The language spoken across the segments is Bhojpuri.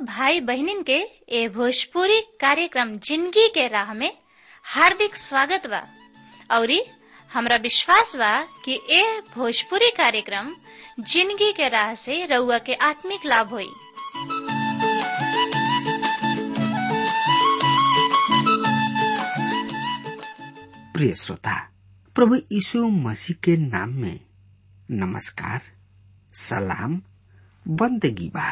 भाई बहनिन के ए भोजपुरी कार्यक्रम जिंदगी के राह में हार्दिक स्वागत बा औरी हमरा विश्वास बा कि ए भोजपुरी कार्यक्रम जिंदगी के राह से रउआ के आत्मिक लाभ होई प्रिय श्रोता प्रभु यीशु मसीह के नाम में नमस्कार सलाम बंदगी बा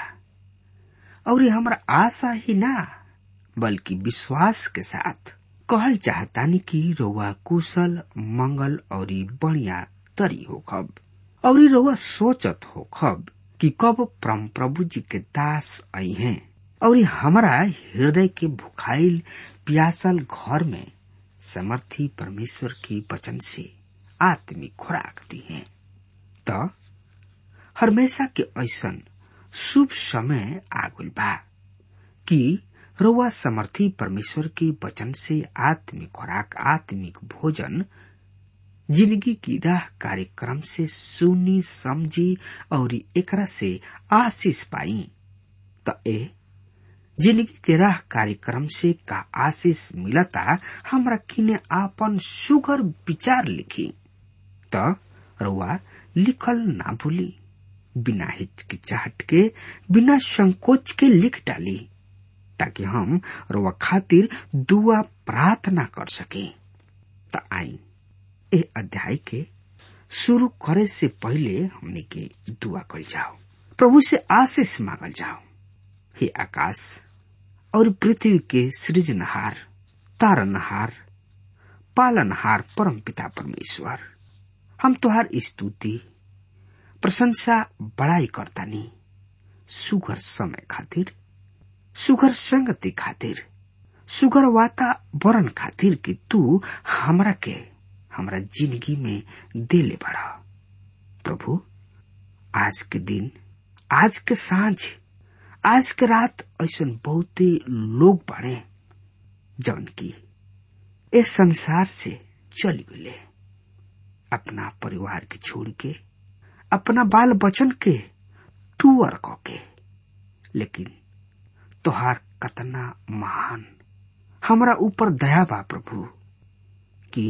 और हमरा आशा ही ना बल्कि विश्वास के साथ कहल चाहतानी कि रउआ कुशल मंगल और बढ़िया तरी हो खब और रउआ सोचत हो खब कि कब परम प्रभु जी के दास आई हैं और हमारा हृदय के भुखाइल प्यासल घर में समर्थी परमेश्वर की वचन से आत्मिक खुराक दी है तो हमेशा के ऐसन शुभ समय आगुल बा कि रउआ समर्थी परमेश्वर के वचन से आत्मिक खुराक आत्मिक भोजन जिंदगी की राह कार्यक्रम से सुनी समझी और एकरा से आशीष पाई त ए जिंदगी के राह कार्यक्रम से का आशीष मिलता हमरा किने आपन सुगर विचार लिखी त रउआ लिखल ना भूली बिना हिचकिचाहट के बिना संकोच के लिख डाली ताकि हम रउआ खातिर दुआ प्रार्थना कर सके त आई ए अध्याय के शुरू करे से पहले हमने के दुआ कल जाओ प्रभु से आशीष मांगल जाओ हे आकाश और पृथ्वी के सृजनहार तारनहार पालनहार परम पिता परमेश्वर हम तुहार स्तुति प्रशंसा बड़ाई करतानी सुगर समय खातिर सुगर संगति खातिर सुगर वातावरण खातिर कि तू हमरा के हमरा जिंदगी में देले बड़ा प्रभु आज के दिन आज के सांझ आज के रात ऐसा बहुते लोग बाड़े जौन की इस संसार से चली गए अपना परिवार के छोड़ के अपना बाल बचन के टूअर क के लेकिन तोहार कतना महान हमरा ऊपर दया बा प्रभु कि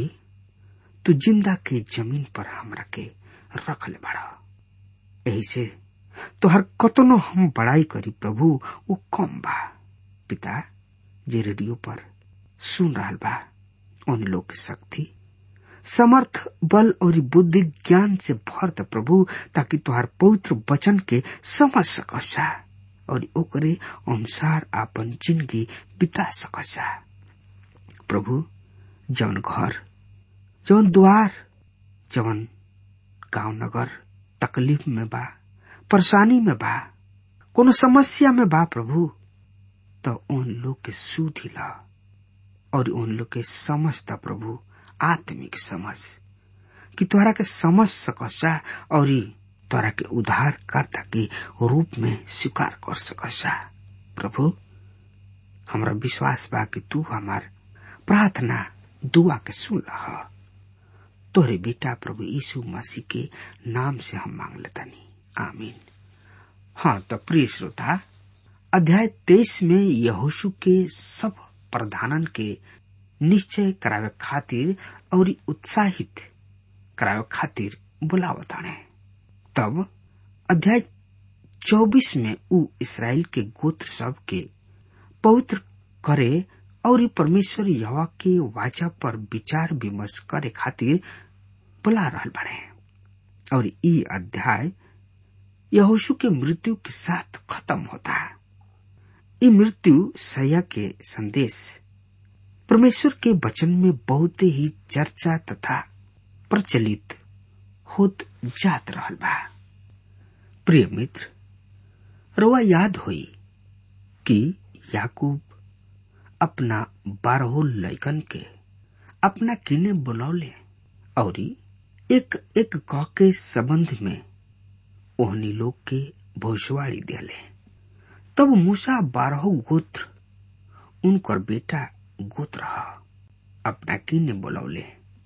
तू जिंदा के जमीन पर हमरा के रख ले बड़ा यही से तोहर कतनो हम बड़ाई करी प्रभु वो कम बा पिता जे रेडियो पर सुन रहा बा उन लोग की शक्ति समर्थ बल और बुद्धि ज्ञान से भर द प्रभु ताकि तुहार पवित्र वचन के समझ सकसा और ओकरे अनुसार अपन जिंदगी बिता सकसा प्रभु जवन घर जवन द्वार जवन गांव नगर तकलीफ में बा परेशानी में बा कोनो समस्या में बा प्रभु तो उन लोग के सुधी ला और उन लोग के समझता प्रभु आत्मिक समझ कि तोहरा के समझ सकसा और तोहरा के उद्धार करता के रूप में स्वीकार कर सकसा प्रभु हमरा विश्वास बा कि तू हमार प्रार्थना दुआ के सुन रहा तोहरे बेटा प्रभु यीशु मसीह के नाम से हम मांग लेतानी आमीन हाँ तो प्रिय श्रोता अध्याय तेईस में यहोशु के सब प्रधानन के निश्चय करावे खातिर और उत्साहित करावे खातिर बुलावताने तब अध्याय चौबीस में उ इसराइल के गोत्र सब के पवित्र करे और परमेश्वर यवा के वाचा पर विचार विमर्श करे खातिर बुला रहल बने और ई अध्याय यहोशु के मृत्यु के साथ खत्म होता है ये मृत्यु सया के संदेश परमेश्वर के वचन में बहुत ही चर्चा तथा प्रचलित होत जात रहल बा प्रिय मित्र रोआ याद होई कि याकूब अपना बारहो लैकन के अपना किने बुलौले और एक एक कह के संबंध में ओहनी लोग के भविष्यवाणी दिले तब मूसा बारह गोत्र उनकर बेटा गोत्र अपना किने बुलौले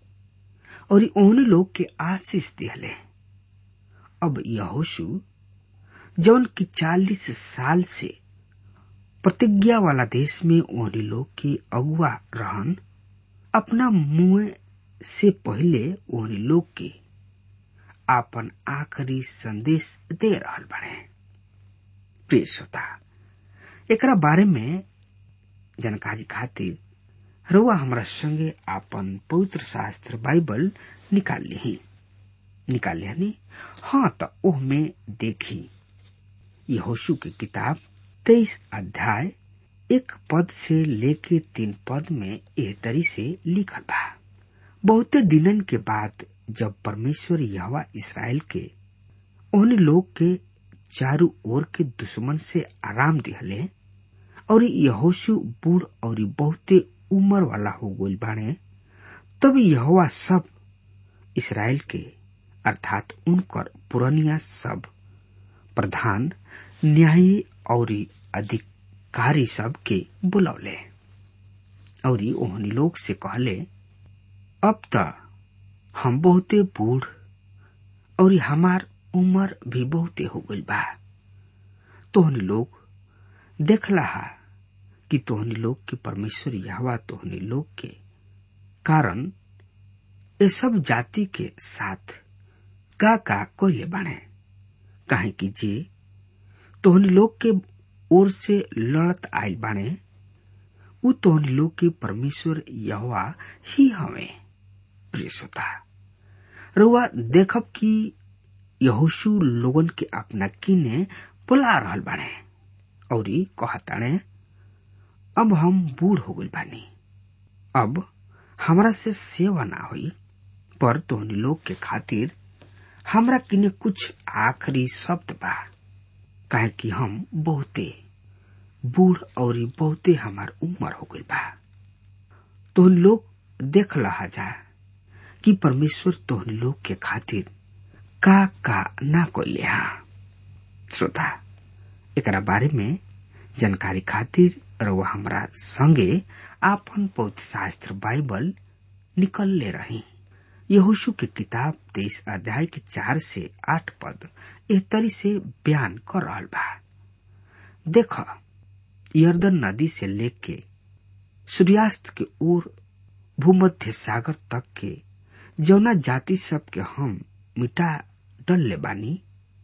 और ओहने लोग के आशीष दिले अब यहोशु जौन की चालीस साल से प्रतिज्ञा वाला देश में ओहनी लोग के अगुआ रहन अपना मुंह से पहले ओहनी लोग के आपन आखिरी संदेश दे रहल बने प्रिय श्रोता एकरा बारे में जानकारी खातिर रुआ हमरा संगे आपन पवित्र शास्त्र बाइबल निकाल ली निकाल लिया हाँ तो ओह में देखी यहोशु की किताब तेईस अध्याय एक पद से लेके तीन पद में एह तरी से लिखल बा बहुते दिनन के बाद जब परमेश्वर यहवा इसराइल के उन लोग के चारू ओर के दुश्मन से आराम दिहले और यहोशु बूढ़ और बहुते उम्र वाला हो गइल बाणे तब यहोवा सब इसराइल के अर्थात उनकर पुरनिया सब प्रधान न्यायी और अधिकारी सब के बुलौले और ओहनी लोग से कहले अब त हम बहुते बूढ़ और हमार उम्र भी बहुते हो गइल बा तोहनी लोग देखला हा कि तोहनी लोग के परमेश्वर यहवा तोहनी लोग के कारण ये सब जाति के साथ का का कोयले बाणे काहे कि जे तोहनी लोग के ओर से लड़त आयल बाणे उ तोहनी लोग के परमेश्वर यहोवा ही हवे प्रिय श्रोता रुआ देखब कि यहोशु लोगन के अपना किने बुला रहल बाणे और कहताणे अब हम बूढ़ हो गइल बानी अब हमरा से सेवा ना होई पर तोहनी लोग के खातिर हमरा किने कुछ आखिरी शब्द बा काहे कि हम बहुते बूढ़ और बहुते हमार उम्र हो गइल बा तोहन लोग देख लहा जा कि परमेश्वर तोहन लोग के खातिर का का ना कोइले हा श्रोता एकरा बारे में जानकारी खातिर रउआ हमरा संगे आपन पौध शास्त्र बाइबल निकल ले रही यहोशु के किताब तेईस अध्याय के चार से आठ पद एह तरी से बयान कर रहल बा देख यर्दन नदी से लेके सूर्यास्त के ओर भूमध्य सागर तक के जौना जाति सब के हम मिटा डल ले बानी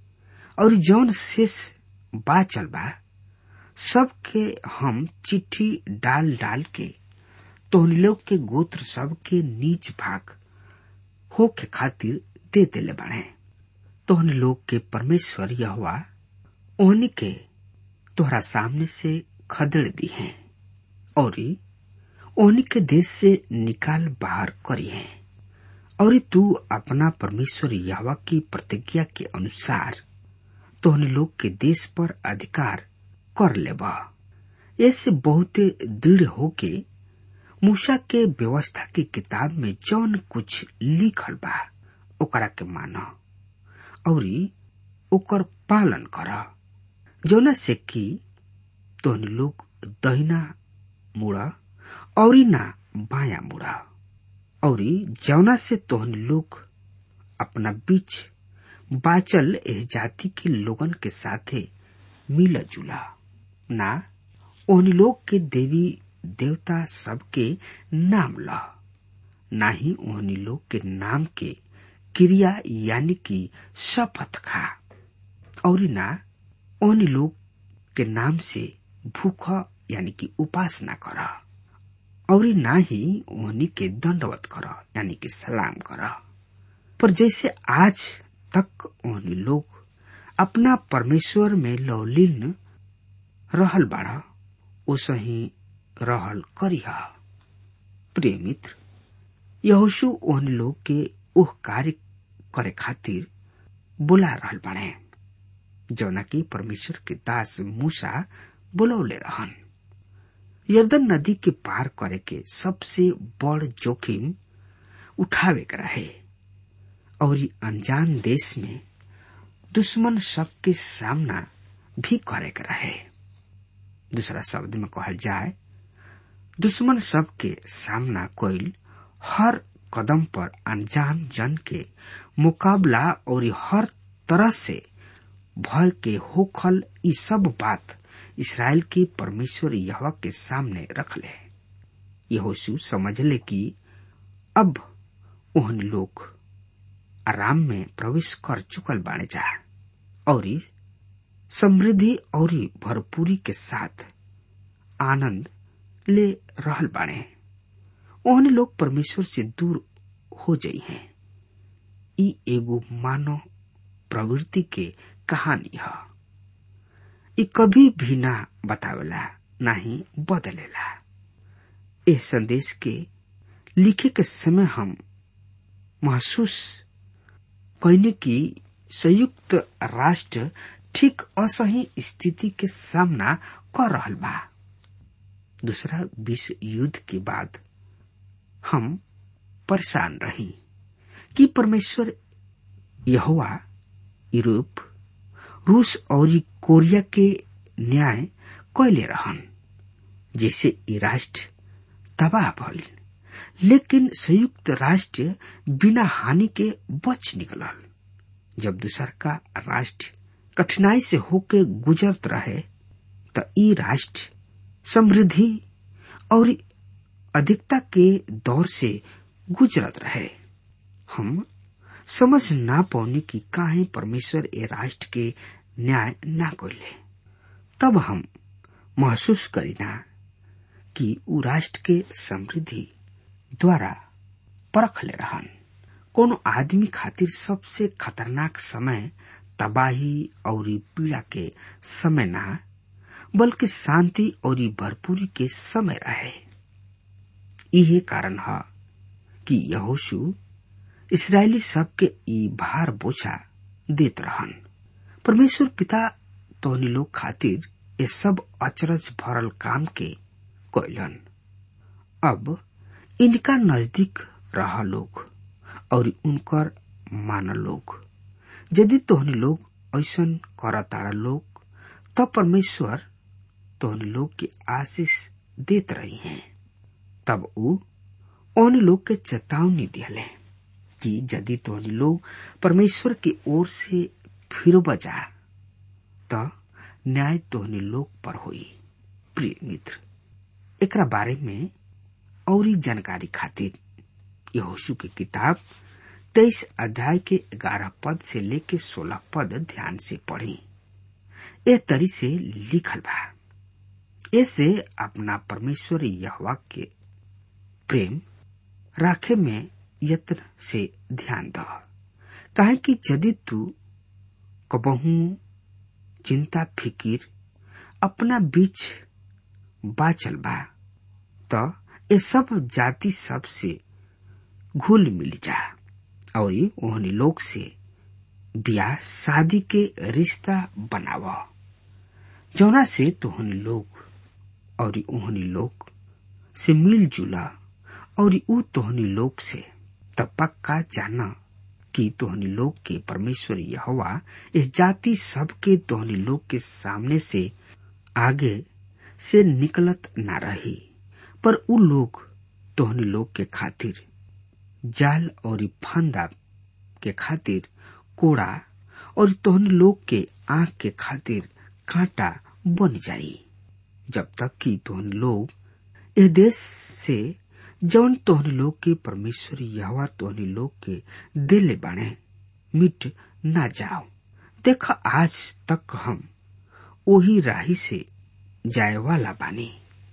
और जौन शेष बाचल बा सबके हम चिट्ठी डाल डाल के तोहनी लोग के गोत्र सब के नीच भाग हो के खातिर दे देले बाड़े तोहनी लोग के परमेश्वर यहवा ओहनी के तोहरा सामने से खदेड़ दी है और ओहनी के देश से निकाल बाहर करी है और तू अपना परमेश्वर यहवा की प्रतिज्ञा के अनुसार तोहनी लोग के देश पर अधिकार कर लेबा ऐसे बहुते दृढ़ होके मूसा के व्यवस्था की किताब में जौन कुछ लिखल बा ओकरा के माना और ओकर पालन कर जौना से कि तोहनी लोग दहिना मुड़ा और ना बाया मुड़ा और जौना से तोहनी लोग अपना बीच बाचल एह जाति के लोगन के साथे मिला जुला ना उन लोग के देवी देवता सबके नाम ल ना ही उन्हीं लोग के नाम के क्रिया यानी कि शपथ खा और ना उन लोग के नाम से भूख यानी कि उपासना कर और ना ही उन्हीं के दंडवत कर यानी कि सलाम कर पर जैसे आज तक उन्हीं लोग अपना परमेश्वर में लौलीन रहल बाड़ा ओसही रहल करिह प्रिय मित्र यहोशु ओहन लोग के ओह कार्य करे खातिर बुला रहल बाड़े जौना की परमेश्वर के दास मूसा बुलौले रहन यर्दन नदी के पार करे के सबसे बड़ जोखिम उठावे के रहे और अनजान देश में दुश्मन सबके सामना भी करे के रहे दूसरा शब्द में कहल जाए दुश्मन सबके सामना कोइल हर कदम पर अनजान जन के मुकाबला और हर तरह से भय के होखल ई सब बात इसराइल के परमेश्वर यहवा के सामने रख ले यहोशु समझ ले कि अब ओहन लोग आराम में प्रवेश कर चुकल बाणे जा और समृद्धि और भरपूरी के साथ आनंद ले रहल बाणे ओहन लोग परमेश्वर से दूर हो जाई हैं ई एगो मानव प्रवृत्ति के कहानी है ई कभी भी ना बतावेला ना ही बदलेला इस संदेश के लिखे के समय हम महसूस कहने की संयुक्त राष्ट्र ठीक असही स्थिति के सामना कर रहल बा दूसरा विश्व युद्ध के बाद हम परेशान रही कि परमेश्वर यहोवा यूरोप रूस और कोरिया के न्याय कैले रहन जिससे ये राष्ट्र तबाह भइल लेकिन संयुक्त राष्ट्र बिना हानि के बच निकलल जब दूसर का राष्ट्र कठिनाई से होके गुजरत रहे तो ई राष्ट्र समृद्धि और अधिकता के दौर से गुजरत रहे हम समझ ना पौने की काहे परमेश्वर ए राष्ट्र के न्याय ना कोले तब हम महसूस करीना कि उ राष्ट्र के समृद्धि द्वारा परख ले रहन कोनो आदमी खातिर सबसे खतरनाक समय तबाही और पीड़ा के समय ना बल्कि शांति और भरपूरी के समय रहे यही कारण है कि यहोशु इसराइली सबके ई भार बोझा देत रहन परमेश्वर पिता तोहनी लोग खातिर ये सब अचरज भरल काम के कैलन अब इनका नजदीक रह लोग और उनकर मान लोग यदि तोहनी लोग ऐसा करताड़ा लोग तब परमेश्वर तोहनी लोग की आशीष देत रही हैं तब उ उन लोग के चेतावनी दिले कि यदि तोहनी लोग परमेश्वर की ओर से फिर बजा तो न्याय तोहनी लोग पर हुई प्रिय मित्र एकरा बारे में और जानकारी खातिर यहोशु की किताब तेईस अध्याय के ग्यारह पद से लेके सोलह पद ध्यान से पढ़ी ए तरी से लिखल बा ऐसे अपना परमेश्वर यहवा के प्रेम राखे में यत्न से ध्यान द काहे कि यदि तू कबहू चिंता फिकिर अपना बीच बाचल बा तो ये सब जाति सब से घुल मिल जा और ओहनी लोग से ब्याह शादी के रिश्ता बनाव जौना से तोहनी लोग और ओहनी लोग से मिल जुला और ऊ तोहनी लोग से तब पक्का जाना कि तोहनी लोग के परमेश्वर यहोवा इस जाति सब के तोहनी लोग के सामने से आगे से निकलत ना रही पर उ लोग तोहनी लोग के खातिर जाल और फंदा के खातिर कोड़ा और तोहनी लोग के आंख के खातिर कांटा बन जाई जब तक कि तोहनी लोग इस देश से जौन तोहनी लोग के परमेश्वर यहवा तोहनी लोग के दिले बाणे मिट ना जाओ देख आज तक हम वही राही से जाए वाला बानी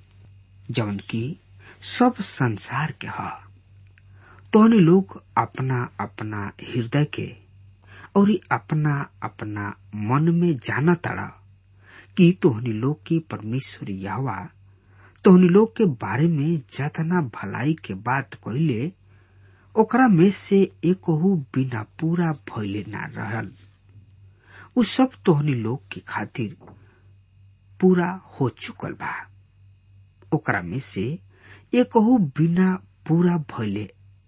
जौन की सब संसार के ह तोहनी लोग अपना अपना हृदय के और अपना अपना मन में जाना तड़ा कि तोहनी लोग की परमेश्वर यहवा तोहनी लोग के बारे में जतना भलाई के बात कहले ओकरा में से एकहू बिना पूरा भइले ना रहल उ सब तोहनी लोग के खातिर पूरा हो चुकल बा ओकरा में से एकहू बिना पूरा भइले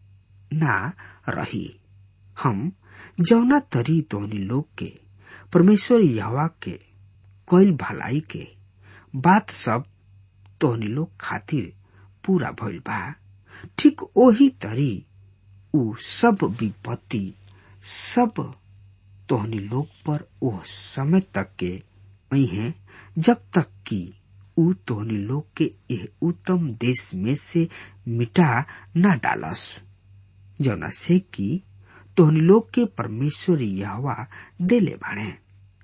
ना रही हम जौना तरी तोहनी लोग के परमेश्वर यहवा के कोयल भलाई के बात सब तोहनी लोग खातिर पूरा भइल बा ठीक ओही तरी उ सब विपत्ति सब तोहनी लोग पर ओह समय तक के है जब तक कि ऊ तोहनी लोग के यह उत्तम देश में से मिटा न डालस जौना से कि तोहनी लोग के परमेश्वर यहवा देले बाणे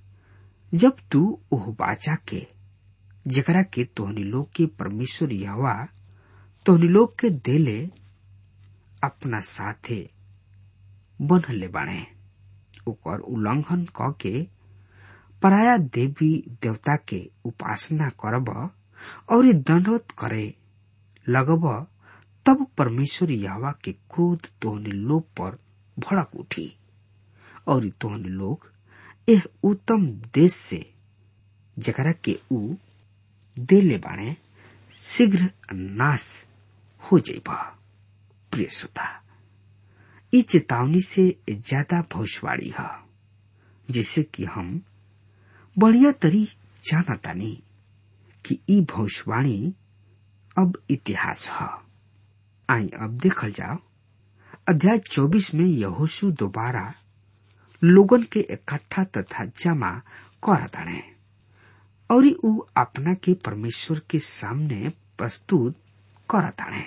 जब तू ओह बाचा के जेकरा के तोहनी लोग के परमेश्वर यहवा तोहनी लोग के देले अपना साथे बनले बाणे ओकर उल्लंघन क के पराया देवी देवता के उपासना करब और दंडवत करे लगब तब परमेश्वर यहवा के क्रोध तोहनी लोग पर भड़क उठी और तोहनी लोग एह उत्तम देश से जकरा के ऊ देले बाणे शीघ्र नाश हो जाइब प्रिय श्रोता ई चेतावनी से ज्यादा भविष्यवाणी है जिससे कि हम बढ़िया तरी जानतानी कि ई भविष्यवाणी अब इतिहास है आई अब देखल जाओ अध्याय 24 में यहोशु दोबारा लोगन के इकट्ठा तथा जमा कर दड़े और ऊ अपना के परमेश्वर के सामने प्रस्तुत कर दड़े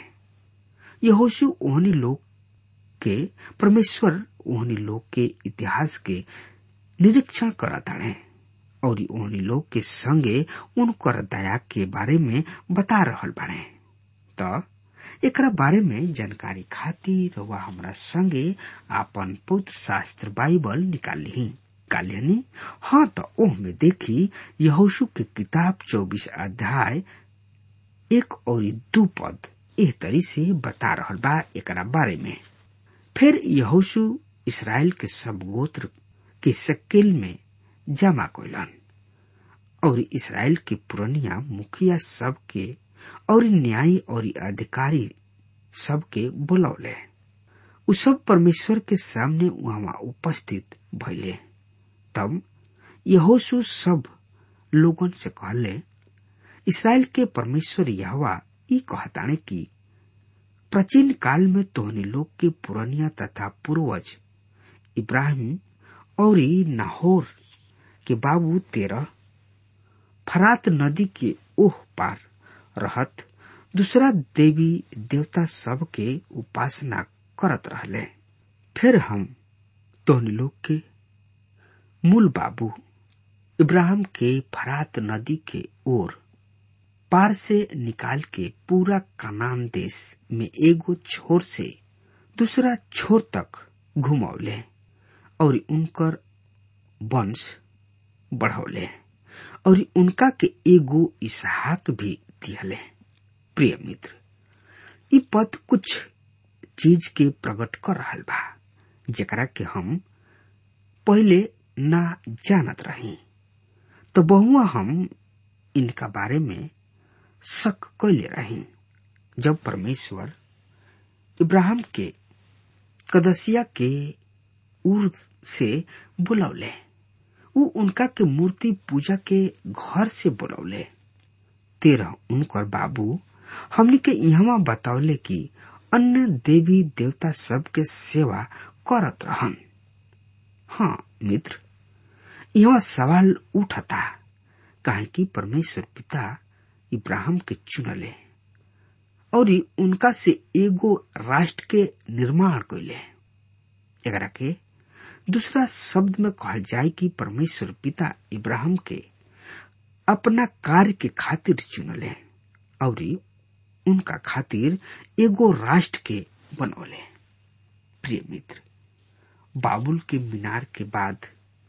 यहोशु ओहनी लोग के परमेश्वर ओहनी लोग के इतिहास के निरीक्षण कर दड़े और ओहनी लोग के संगे उनकर दया के बारे में बता रहल बाड़े त एकरा बारे में जानकारी खातिर वह हमरा संगे आपन पुत्र शास्त्र बाइबल निकाल ली काल्यानी हाँ तो ओह में देखी यहोशु के किताब चौबीस अध्याय एक और दू पद एह तरी से बता रहल बा एकरा बारे में फिर यहोशु इसराइल के सब गोत्र के शक्ल में जमा कोलन और इसराइल के पुरनिया मुखिया सब के और न्यायी और अधिकारी सबके बुलौले उ सब परमेश्वर के सामने वहां उपस्थित भइले तब यहोशु सब लोगन से कहले इसराइल के परमेश्वर यहवा ई कहताने कि प्राचीन काल में तोहनी लोग के पुरनिया तथा पूर्वज इब्राहिम और नाहोर के बाबू तेरह फरात नदी के ओह पार रहत दूसरा देवी देवता सब के उपासना करत रहले फिर हम तोहनी लोग के मूल बाबू इब्राहिम के फरात नदी के ओर पार से निकाल के पूरा कनान देश में एगो छोर से दूसरा छोर तक घुमौले और उनकर वंश बढ़ौले और उनका के एगो इसहाक भी दिहले प्रिय मित्र ई पद कुछ चीज के प्रकट कर रहल बा जेकरा के हम पहले ना जानत रही तो बहुआ हम इनका बारे में शक कैले रही जब परमेश्वर इब्राहिम के कदसिया के उर्द से बुलौले उ उनका के मूर्ति पूजा के घर से बुलौले तेरह उनकर बाबू हमने के यहाँ बतावले कि अन्य देवी देवता सब के सेवा करत रहन हाँ मित्र यहाँ सवाल उठता काहे कि परमेश्वर पिता इब्राहिम के चुनले और उनका से एगो राष्ट्र के निर्माण कैले एकरा के दूसरा शब्द में कहल जाए कि परमेश्वर पिता इब्राहिम के अपना कार्य के खातिर चुनले और उनका खातिर एगो राष्ट्र के बनौले प्रिय मित्र बाबुल के मीनार के बाद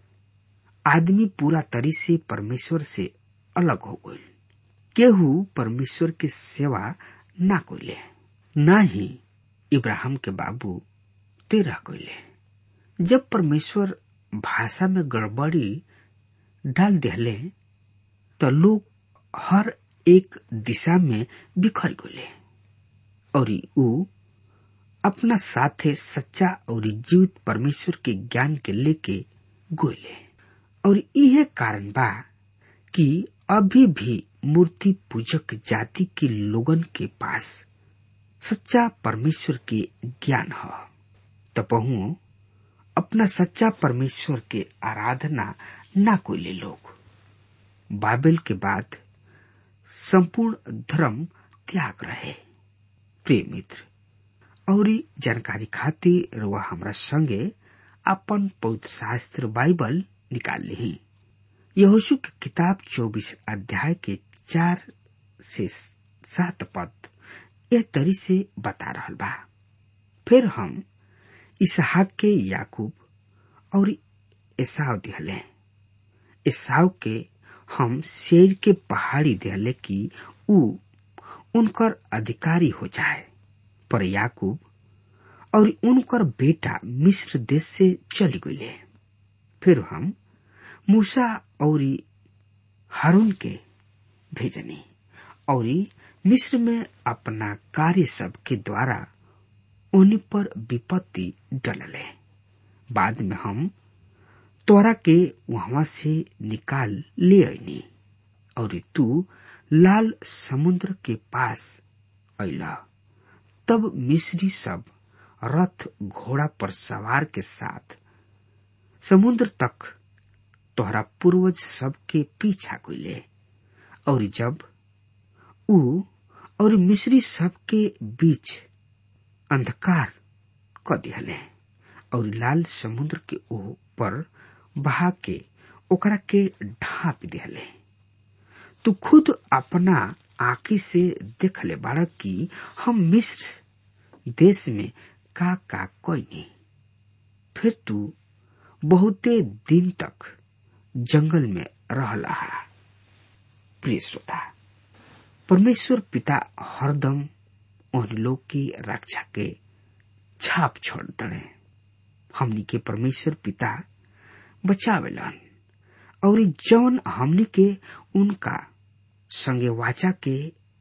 आदमी पूरा तरी से परमेश्वर से अलग हो गई केहू परमेश्वर के सेवा ना कोइले ना ही इब्राहिम के बाबू तेरह कोइले जब परमेश्वर भाषा में गड़बड़ी डाल दिले तो लोग हर एक दिशा में बिखर गए और ऊ अपना साथे सच्चा और जीवित परमेश्वर के ज्ञान के लेके गोले और यह कारण बा कि अभी भी मूर्ति पूजक जाति के लोगन के पास सच्चा परमेश्वर के ज्ञान है तपहु अपना सच्चा परमेश्वर के आराधना ना कोई लोग बाबेल के बाद संपूर्ण धर्म त्याग रहे प्रिय मित्र और जानकारी खातिर रुआ हमरा संगे अपन पवित्र शास्त्र बाइबल निकाल ली यहोशु की किताब चौबीस अध्याय के चार से सात पद यह तरी से बता रहा बा फिर हम इसहाक के याकूब और एसाव दिहले एसाव के हम शेर के पहाड़ी दिहले कि ऊ उनकर अधिकारी हो जाए पर याकूब और उनकर बेटा मिस्र देश से चल गए फिर हम मूसा और हारून के भेजनी और मिस्र में अपना कार्य सब के द्वारा उन्हीं पर विपत्ति डलले बाद में हम तोरा के वहां से निकाल ले आईनी और तू लाल समुद्र के पास अला तब मिस्री सब रथ घोड़ा पर सवार के साथ समुद्र तक तोहरा पूर्वज सब के पीछा कैले और जब ऊ और मिस्री सब के बीच अंधकार क दिहले और लाल समुद्र के ऊपर बहा के ओकरा के ढांप दिहले तू खुद अपना आंखी से देख ले बाड़ा कि हम मिस्र देश में का का कोई नहीं फिर तू बहुते दिन तक जंगल में रहला प्रिय श्रोता परमेश्वर पिता हरदम उन लोग की रक्षा के छाप छोड़ दड़े हमनी के परमेश्वर पिता बचावेलन और जौन हमनी के उनका संगे वाचा के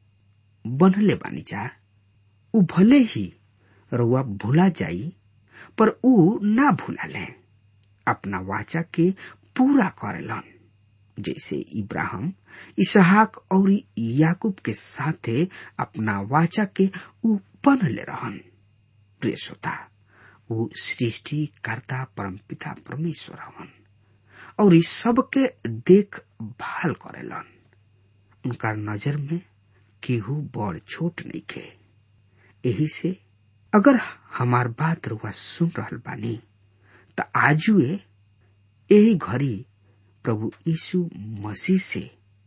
बनले बानी जा उ भले ही रुआ भूला जाई पर उ ना भूला ले अपना वाचा के पूरा करेलन जैसे इब्राहिम इसहाक और याकूब के साथे अपना वाचा के उ बनले रहन प्रिय श्रोता उ सृष्टि कर्ता परम पिता परमेश्वर हवन और इस सब के देख भाल करेलन उनका नजर में केहू बड़ छोट नहीं खे यही से अगर हमार बात रुआ सुन रहल बानी त आजुए यही घड़ी प्रभु यीशु मसीह से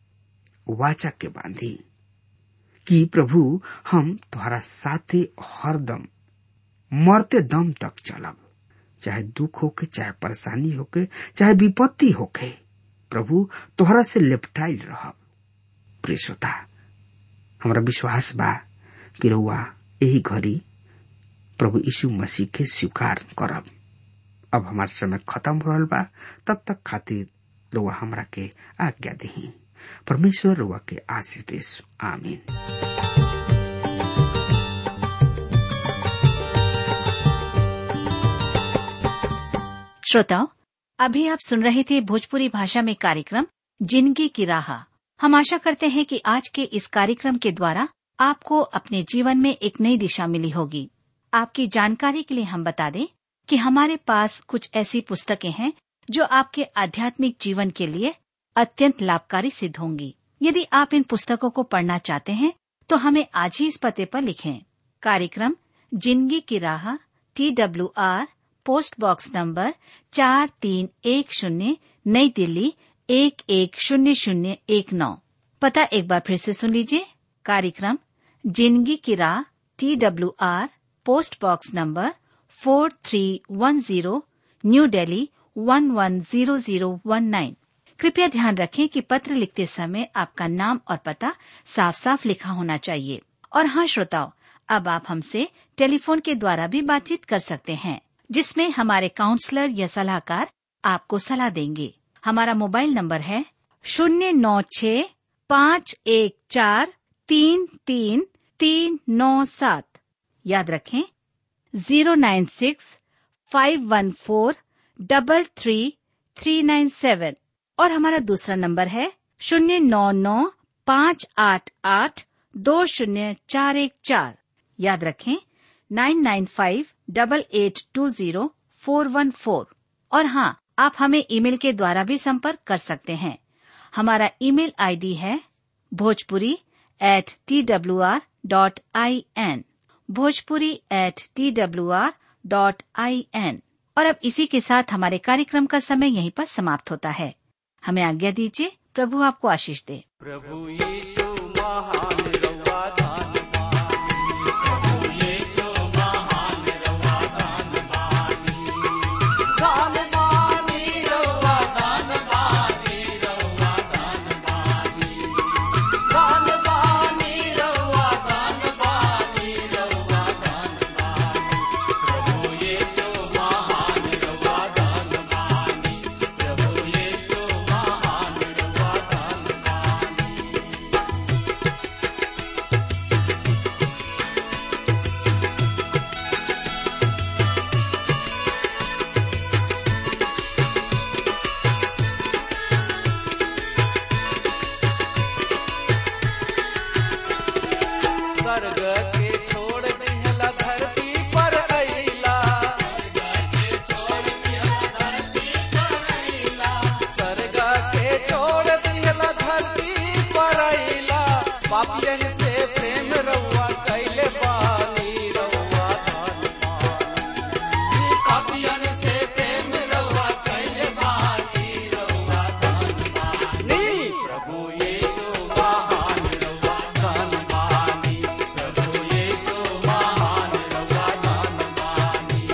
वाचा के बांधी कि प्रभु हम तुम्हारा साथे हरदम मरते दम तक चलब चाहे दुख होके चाहे परेशानी होके चाहे विपत्ति होके प्रभु तोहरा से लेपटाइल रहब प्रिय श्रोता हमारा विश्वास बा कि रउआ यही घड़ी प्रभु यीशु मसीह के स्वीकार करब अब हमार समय खत्म हो रहा बा तब तक खातिर रुआ हमरा के आज्ञा दही परमेश्वर रुआ के आशीष देश आमीन श्रोताओं अभी आप सुन रहे थे भोजपुरी भाषा में कार्यक्रम जिंदगी की राह हम आशा करते हैं कि आज के इस कार्यक्रम के द्वारा आपको अपने जीवन में एक नई दिशा मिली होगी आपकी जानकारी के लिए हम बता दें कि हमारे पास कुछ ऐसी पुस्तकें हैं जो आपके आध्यात्मिक जीवन के लिए अत्यंत लाभकारी सिद्ध होंगी यदि आप इन पुस्तकों को पढ़ना चाहते हैं तो हमें आज ही इस पते पर लिखें कार्यक्रम जिंदगी की राह T W R post box number चार तीन एक शून्य नई दिल्ली एक एक शून्य शून्य एक नौ पता एक बार फिर से सुन लीजिए कार्यक्रम जिंदगी की राह T W R post box number four three one zero new Delhi one one zero zero one nine कृपया ध्यान रखें कि पत्र लिखते समय आपका नाम और पता साफ साफ लिखा होना चाहिए और हाँ श्रोताओं अब आप हमसे टेलीफोन के द्वारा भी बातचीत कर सकते हैं जिसमें हमारे काउंसलर या सलाहकार आपको सलाह देंगे हमारा मोबाइल नंबर है शून्य नौ छ पाँच एक चार तीन तीन तीन नौ सात याद रखें zero nine six five one four double three three nine seven और हमारा दूसरा नंबर है शून्य नौ नौ पाँच आठ आठ दो शून्य चार एक चार याद रखें nine nine five double eight two zero four one four और हाँ आप हमें ईमेल के द्वारा भी संपर्क कर सकते हैं हमारा ईमेल आईडी है Bhojpuri at T W R dot I N Bhojpuri at T W R dot I N और अब इसी के साथ हमारे कार्यक्रम का समय यहीं पर समाप्त होता है हमें आज्ञा दीजिए प्रभु आपको आशीष दे प्रभु यीशु महान रवा धन्यवाद प्रभु यीशु महान रवा धन्यवाद धन्यवाद रवा धन्यवाद रवा धन्यवाद धन्यवाद रवा धन्यवाद रवा धन्यवाद प्रभु यीशु महान रवा धन्यवाद प्रभु यीशु महान रवा धन्यवाद स्वर्ग के छोड़ दिहला धरती पर अइला स्वर्ग के छोड़ दिहला धरती पर अइला पापियन से प्रेम रउआ कैले बानी रउआ धन पानी पापियन से प्रेम रउआ कैले बानी रउआ धन पानी प्रभु यीशु महान रउआ धन पानी प्रभु यीशु महान रउआ धन पानी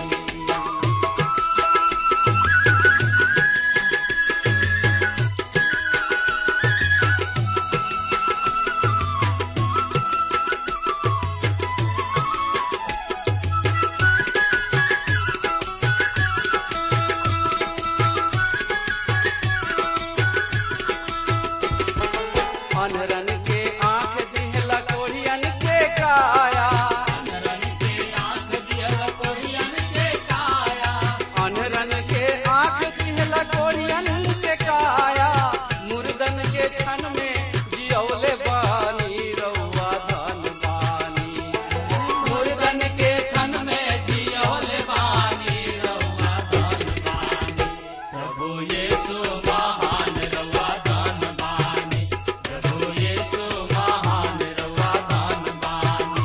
अनरन के आंख दिहला कोढ़ियन के काया अनरन के आंख दिहला कोढ़ियन के काया अनरन के आंख दिहला कोढ़ियन के काया मुर्दन के क्षण में जियौले बानी रउआ धन बानी मुर्दन के क्षण में जियौले बानी रउआ धन बानी प्रभु यीशु महान रउआ धन बानी प्रभु यीशु महान रउआ धन बानी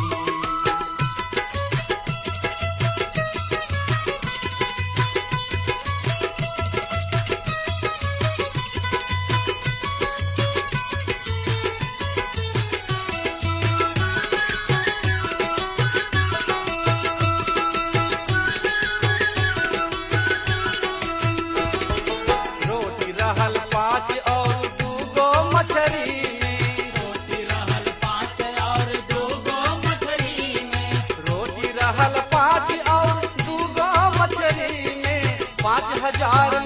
रोटी रहल पाँच और दूगो मछरी में रोटी रहल पाँच और दूगो मछरी में रोटी रहल पाँच और दूगो मछरी में पाँच हजार